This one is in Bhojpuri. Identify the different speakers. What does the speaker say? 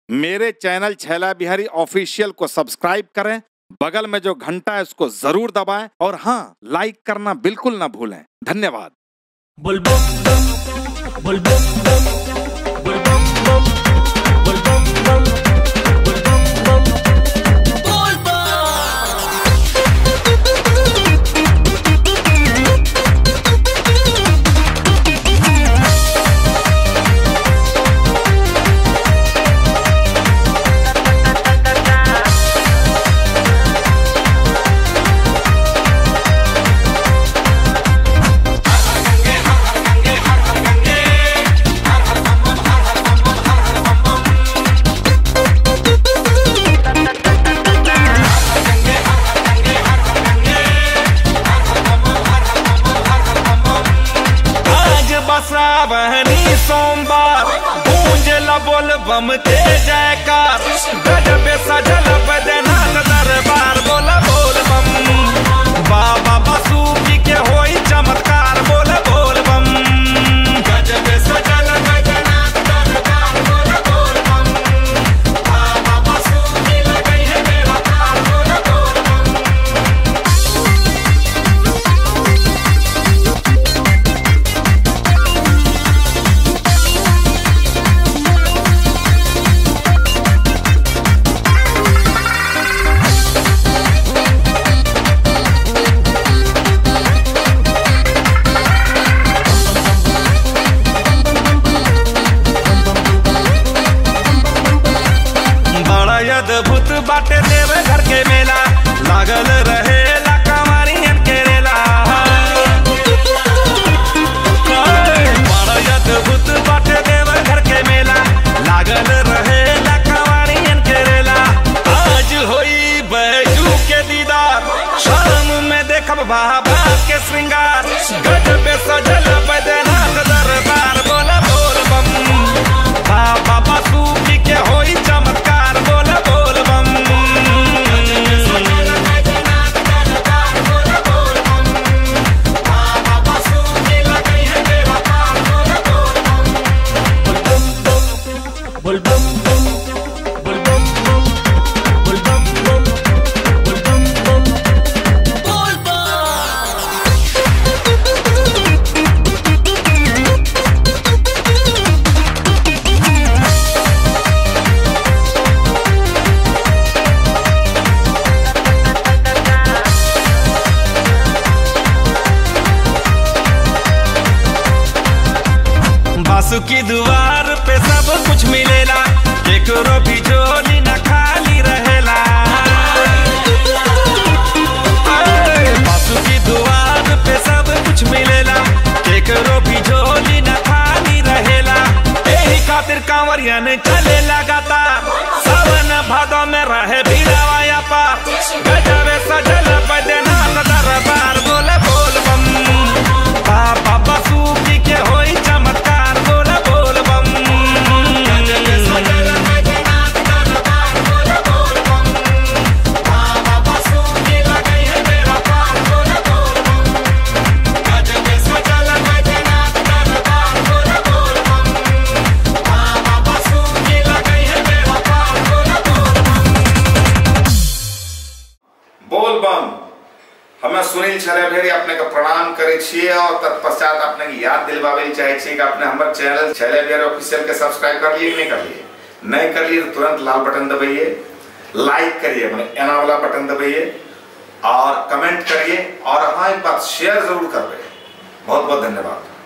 Speaker 1: मेरे चैनल छैला बिहारी ऑफिशियल को सब्सक्राइब करें बगल में जो घंटा है उसको जरूर दबाएं और हाँ लाइक करना बिल्कुल ना भूलें धन्यवाद
Speaker 2: बुलबुम बम बुलबुम बम बुलबुम बम बुलबुम बम बुलबुम बम
Speaker 3: आज बसावनी सोमवार गूंज बोल बम के जयकार गजब सजल बदनाथ दरबार बोल बोल बम बाबा बसूकी के होई चमत्कार बोल बोल बम गजब सजल बदनाथ दरबार बोल बोल बम बाबा बसूकी लगई है मेरा पार बोल बोल बम बड़ा अद्भुत बाटे देव घर के मेला लागल रहे ला कमारियन के रेला बड़ा अद्भुत बाटे देव घर के मेला लागल रहे ला कमारियन के रेला आज होई बैजू के दीदार शाम में देखब बाबा के श्रृंगार गजब सजल बैद्यनाथ दरबार बोल बोल बम बाबा बासुकी के होई चमत्कार बोल बोल बम
Speaker 2: बुलबुम बम बुलबुम बम बुलबुम बम बुलबुम बम
Speaker 3: बासुकी दुआर पे सब कुछ मिलेला केकरो भी झोली न खाली रहेला अरे, बासुकी दुआर पे सब कुछ मिलेला केकरो भी झोली न खाली रहेला एही खातिर कांवरियन चले लगातार सावन भादो में रहे भीड़ावाया पार गजबे सजल बैद्यनाथ दरबार बोले बोल बम बाबा बसूकी के होई चमत्कार बोल बोल बम
Speaker 1: बोल बम हमें सुनील छले भेरी अपने के प्रणाम करे छिए और तत्पश्चात अपने के याद दिलवावे ले चाहे छिए कि अपने हमर चैनल छले भेरी ऑफिशियल के सब्सक्राइब कर लिए कि नहीं कर लिए नहीं कर लिए तो तुरंत लाल बटन दबाइए लाइक करिए मैंने एना वाला बटन दबाइए और कमेंट करिए और हाँ एक बात शेयर जरूर कर बहुत बहुत धन्यवाद